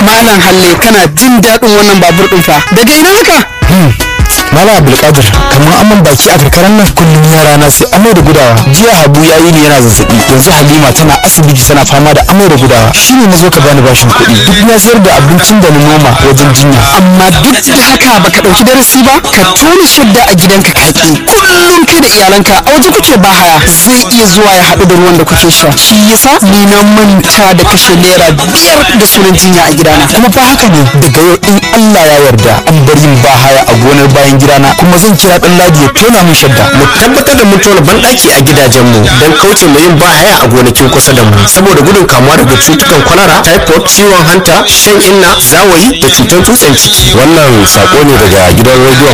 malam halle kana jin daɗin wannan babur ɗin fa daga ina haka Mala Abdulkadir kamar amman baki a karkarar nan kullum yara na sai amai da gudawa jiya Habu ya yi ni yana zazzabi yanzu Halima tana asibiti tana fama da amai da gudawa shine na zo ka bani bashin kuɗi duk na sayar da abincin da na noma wajen jinya amma duk da haka baka ɗauki darasi ba ka tona shadda a gidanka kaki kullum kai da iyalanka a waje kuke ba haya zai iya zuwa ya haɗu da ruwan da kuke sha shi yasa ni na manta da kashe naira biyar da sunan jinya a gidana kuma fa haka ne daga yau in Allah ya yarda an bar yin ba haya a gonar bayan gidana kuma zan kira dan ladi ya tona min shadda mu tabbatar da mun tona banɗaki a gidajenmu don kauce mu yin bahaya a gonakin kusa da mu saboda gudun kamuwa daga cutukan kwalara typhoid ciwon hanta shan inna zawayi da cutar tutsen ciki wannan sako ne daga gidan rediyon